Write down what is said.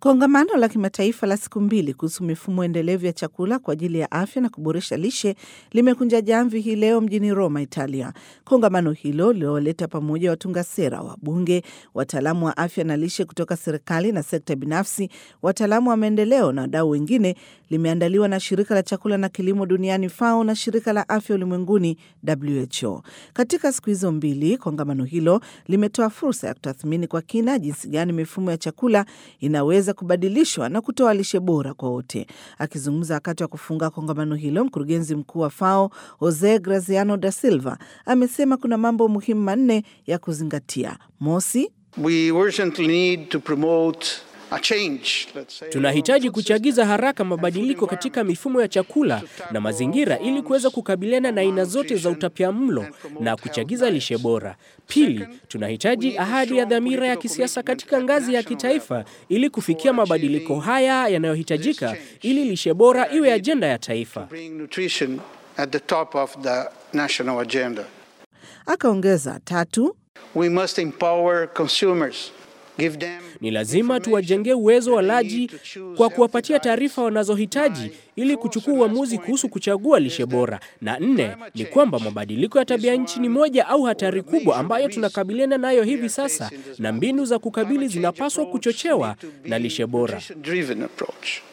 Kongamano la kimataifa la siku mbili kuhusu mifumo endelevu ya chakula kwa ajili ya afya na kuboresha lishe limekunja jamvi hii leo mjini Roma, Italia. Kongamano hilo lililoleta pamoja watunga sera, wabunge, wataalamu wa afya na lishe kutoka serikali na sekta binafsi, wataalamu wa maendeleo na wadau wengine, limeandaliwa na shirika la chakula na kilimo duniani FAO na shirika la afya ulimwenguni WHO. Katika siku hizo mbili, kongamano hilo limetoa fursa ya kutathmini kwa kina jinsi gani mifumo ya chakula inaweza kubadilishwa na kutoa lishe bora kwa wote. Akizungumza wakati wa kufunga kongamano hilo, mkurugenzi mkuu wa FAO Jose Graziano da Silva amesema kuna mambo muhimu manne ya kuzingatia. Mosi, We urgently need to promote a change, let's say, Tunahitaji kuchagiza haraka mabadiliko katika mifumo ya chakula na mazingira ili kuweza kukabiliana na aina zote za utapiamlo na kuchagiza lishe bora. Pili, tunahitaji ahadi ya dhamira ya kisiasa katika ngazi ya kitaifa ili kufikia mabadiliko haya yanayohitajika ili lishe bora iwe ajenda ya taifa. bring nutrition at the top of the national agenda. akaongeza tatu, We must empower consumers, give them Ni lazima tuwajengee uwezo walaji kwa kuwapatia taarifa wanazohitaji ili kuchukua uamuzi kuhusu kuchagua lishe bora. Na nne ni kwamba mabadiliko ya tabia nchi ni moja au hatari kubwa ambayo tunakabiliana nayo hivi sasa, na mbinu za kukabili zinapaswa kuchochewa na lishe bora. driven approach.